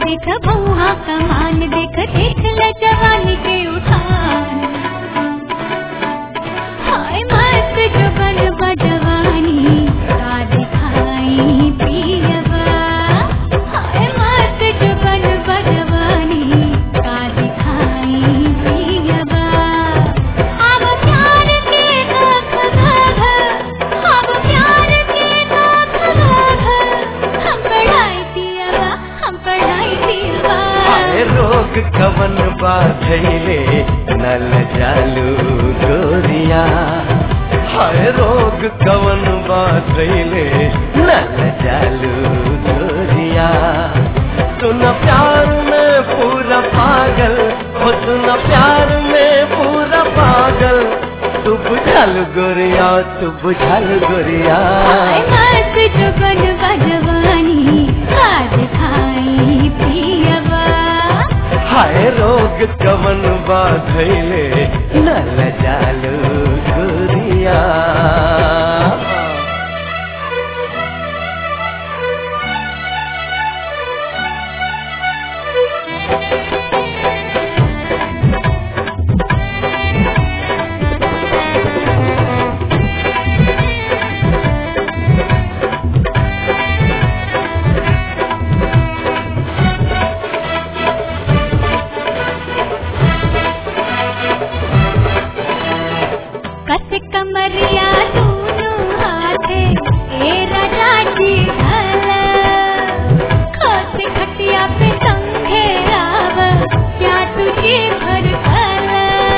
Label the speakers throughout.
Speaker 1: देख बउहा कमान देख देख ल जवानी के उठान हाय मस्त जुगन बजवानी का दिखाई पियवा हाय मस्त जुगन बजवानी का दिखाई पियवा अब प्यार के गाथ गाथ अब प्यार के गाथ गाथ हम पढ़ाई पियवा हम पढ़ाई पियवा
Speaker 2: हाय रोग कवन बाधैले नल जालू गोरिया हाय रोग कवन बाधैले नल जालू गोरिया सुन प्यार में पूरा पागल हो सुन प्यार में पूरा पागल तू बुझल गोरिया तू बुझल गोरिया
Speaker 1: हाय मस्त जुगन बजवानी का दिखाई पियवा
Speaker 2: हाय रोग कवन बाधैले नल जालू गोरिया
Speaker 1: कस कमरिया दोनों हाथे ए राजा जी ढल खस खटिया पे संघे आव क्या तुझे भर खल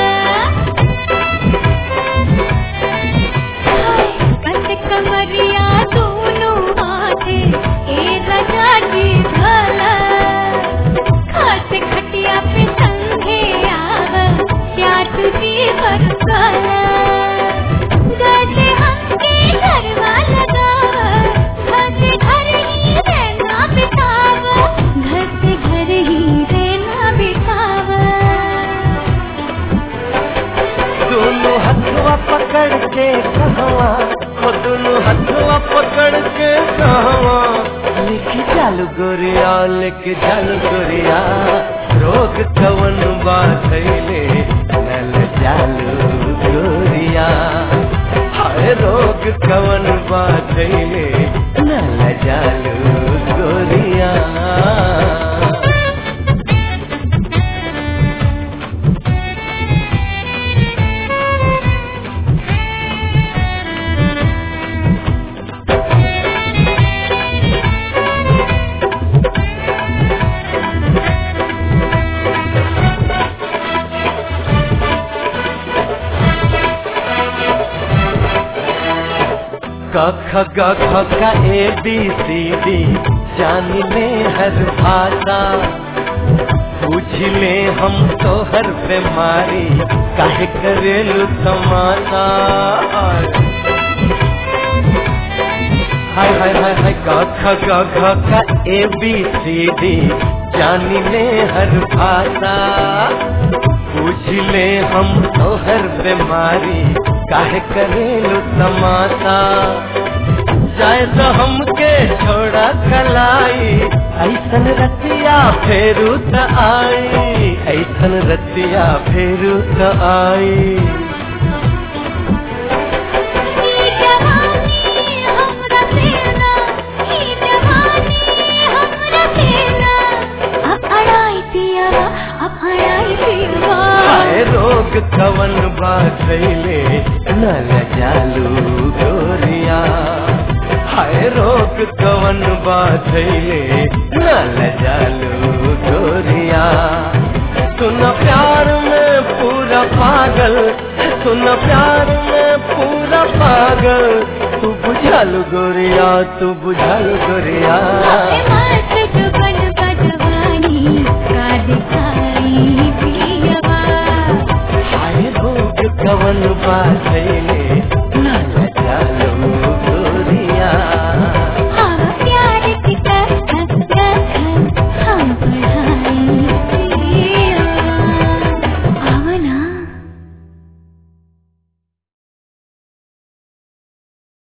Speaker 1: कस कमरिया दोनों हाथे ए राजा जी ढल खस खटिया पे संघे आव क्या तुझे भर खल गले हमके घरवा लगाव घर से घर ही रहना बिताव घर से घर ही रहना बिताव
Speaker 2: दोनों हथवा पकड़ के कहवा हो दोनों हथवा पकड़ के कहवा लेके चालू गोरिया लेके चालू गोरिया रोग कवन बाधैले नल चालू गोरिया हाय रोग कवन बाधैले नल चालू गोरिया क ख ग ख का ए बी सी डी जान ले हर भाषा पूछ ले हम तो हर बीमारी काहे करेलू तमाशा हाय हाय हाय हाय क ख ग घ का ए बी सी डी जान ले हर भाषा पूछ ले हम तो हर बीमारी काहे करेलू तमाशा जाए तो हमके छोड़ा कलाई ऐसन रतिया फेरू त आई ऐसन रतिया फेरू त आई
Speaker 1: ई जवानी हमरा सेना ई जवानी हमरा सेना अब अड़ाई पिया अब अड़ाई पिया
Speaker 2: हाय रोग कवन बाधैले नल जालू गोरिया हाय रोग कवन बाधैले नल जालू गोरिया सुन प्यार में पूरा पागल सुन प्यार में पूरा पागल तू बुझल गोरिया तू बुझल गोरिया
Speaker 1: हाय मस्त जुगन बजवानी का दिखाई पियवा
Speaker 2: हाय रोग कवन बाधैले